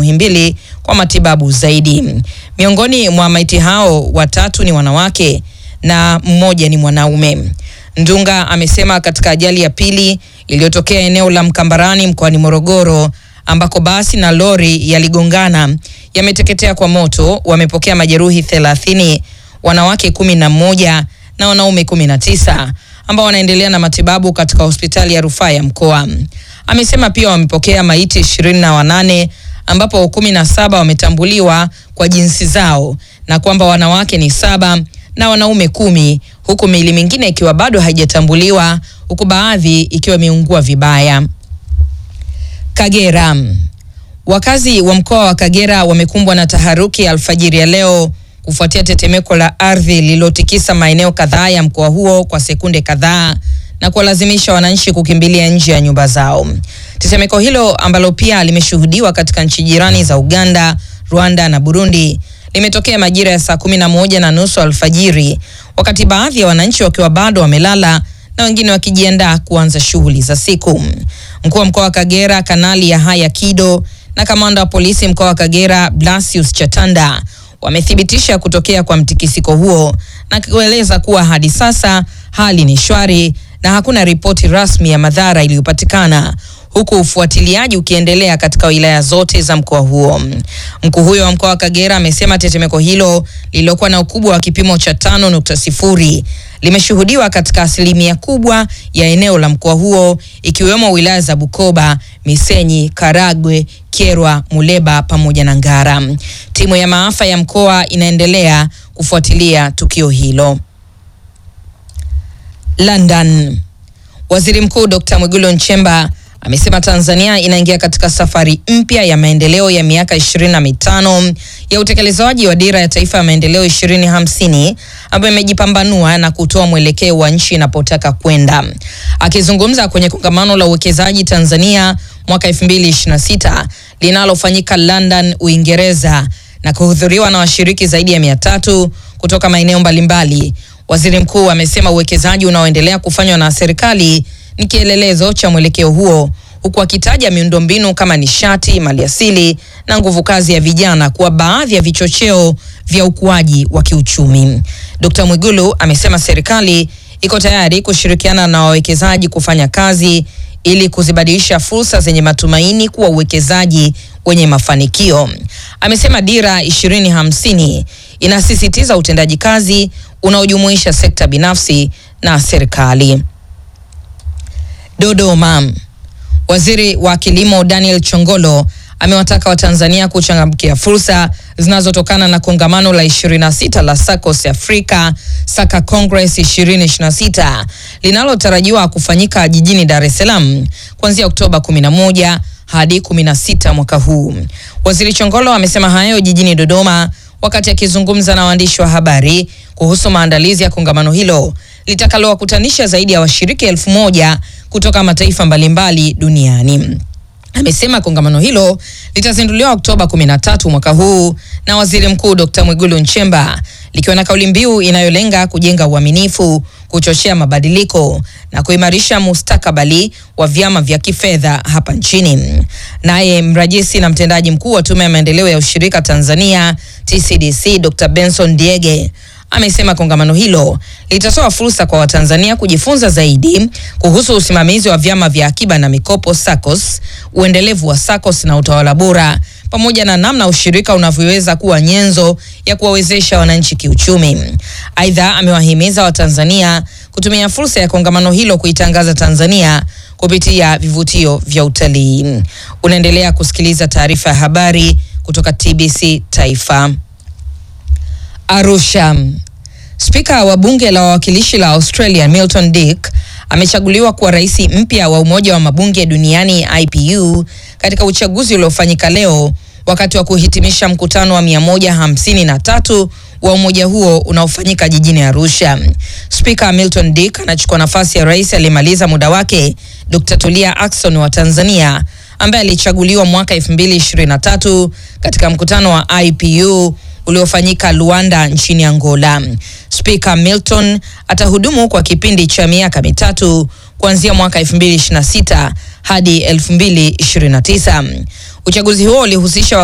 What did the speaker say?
Muhimbili kwa matibabu zaidi. Miongoni mwa maiti hao watatu ni wanawake na mmoja ni mwanaume. Ndunga amesema katika ajali ya pili iliyotokea eneo la Mkambarani mkoani Morogoro ambako basi na lori yaligongana yameteketea kwa moto, wamepokea majeruhi 30, wanawake kumi na mmoja na wanaume kumi na tisa ambao wanaendelea na matibabu katika hospitali ya rufaa ya mkoa. Amesema pia wamepokea maiti ishirini na wanane ambapo kumi na saba wametambuliwa kwa jinsi zao na kwamba wanawake ni saba na wanaume kumi huku miili mingine ikiwa bado haijatambuliwa huku baadhi ikiwa imeungua vibaya. Kagera. Wakazi wa mkoa wa Kagera wamekumbwa na taharuki alfajiri ya leo kufuatia tetemeko la ardhi lililotikisa maeneo kadhaa ya mkoa huo kwa sekunde kadhaa na kuwalazimisha wananchi kukimbilia nje ya nyumba zao. Tetemeko hilo ambalo pia limeshuhudiwa katika nchi jirani za Uganda, Rwanda na Burundi limetokea majira ya saa kumi na moja na nusu alfajiri, wakati baadhi ya wananchi wakiwa bado wamelala na wengine wakijiandaa kuanza shughuli za siku. Mkuu wa mkoa wa Kagera Kanali Yahaya Kido na kamanda wa polisi mkoa wa Kagera Blasius Chatanda wamethibitisha kutokea kwa mtikisiko huo na kueleza kuwa hadi sasa hali ni shwari na hakuna ripoti rasmi ya madhara iliyopatikana huku ufuatiliaji ukiendelea katika wilaya zote za mkoa huo. Mkuu huyo wa mkoa wa Kagera amesema tetemeko hilo lililokuwa na ukubwa wa kipimo cha tano nukta sifuri limeshuhudiwa katika asilimia kubwa ya eneo la mkoa huo ikiwemo wilaya za Bukoba, Misenyi, Karagwe, Kyerwa, Muleba pamoja na Ngara. Timu ya maafa ya mkoa inaendelea kufuatilia tukio hilo. London. Waziri Mkuu Dr. Mwigulu Nchemba amesema Tanzania inaingia katika safari mpya ya maendeleo ya miaka ishirini na mitano ya utekelezaji wa dira ya taifa ya maendeleo ishirini hamsini ambayo imejipambanua na kutoa mwelekeo wa nchi inapotaka kwenda. Akizungumza kwenye kongamano la uwekezaji Tanzania mwaka 2026 linalofanyika London, Uingereza na kuhudhuriwa na washiriki zaidi ya mia tatu kutoka maeneo mbalimbali, waziri mkuu amesema uwekezaji unaoendelea kufanywa na serikali ni kielelezo cha mwelekeo huo huku akitaja miundombinu kama nishati, maliasili na nguvu kazi ya vijana kuwa baadhi ya vichocheo vya ukuaji wa kiuchumi. Dkt. Mwigulu amesema serikali iko tayari kushirikiana na wawekezaji kufanya kazi ili kuzibadilisha fursa zenye matumaini kuwa uwekezaji wenye mafanikio. Amesema dira 2050 inasisitiza utendaji kazi unaojumuisha sekta binafsi na serikali. Dodoma. Waziri wa Kilimo Daniel Chongolo amewataka Watanzania kuchangamkia fursa zinazotokana na kongamano la 26 la SACCOS Africa Saka Congress 2026 linalotarajiwa kufanyika jijini Dar es Salaam kuanzia Oktoba 11 hadi 16 mwaka huu. Waziri Chongolo amesema hayo jijini Dodoma wakati akizungumza na waandishi wa habari kuhusu maandalizi ya kongamano hilo litakalowakutanisha zaidi ya washiriki elfu moja kutoka mataifa mbalimbali duniani. Amesema kongamano hilo litazinduliwa Oktoba 13 mwaka huu na Waziri Mkuu Dr. Mwigulu Nchemba likiwa na kauli mbiu inayolenga kujenga uaminifu, kuchochea mabadiliko na kuimarisha mustakabali wa vyama vya kifedha hapa nchini. Naye mrajisi na mtendaji mkuu wa Tume ya Maendeleo ya Ushirika Tanzania TCDC Dr. Benson Diege amesema kongamano hilo litatoa fursa kwa Watanzania kujifunza zaidi kuhusu usimamizi wa vyama vya akiba na mikopo SACCOS, uendelevu wa SACCOS na utawala bora, pamoja na namna ushirika unavyoweza kuwa nyenzo ya kuwawezesha wananchi kiuchumi. Aidha, amewahimiza Watanzania kutumia fursa ya kongamano hilo kuitangaza Tanzania kupitia vivutio vya utalii. Unaendelea kusikiliza taarifa ya habari kutoka TBC Taifa. Arusha. Spika wa bunge la wawakilishi la Australia Milton Dick amechaguliwa kuwa rais mpya wa Umoja wa Mabunge Duniani IPU katika uchaguzi uliofanyika leo wakati wa kuhitimisha mkutano wa 153 wa umoja huo unaofanyika jijini Arusha. Spika Milton Dick anachukua nafasi ya rais aliyemaliza muda wake Dr. Tulia Ackson wa Tanzania ambaye alichaguliwa mwaka 2023 katika mkutano wa IPU uliofanyika Luanda nchini Angola. Spika Milton atahudumu kwa kipindi cha miaka mitatu kuanzia mwaka 2026 hadi 2029. Uchaguzi huo ulihusisha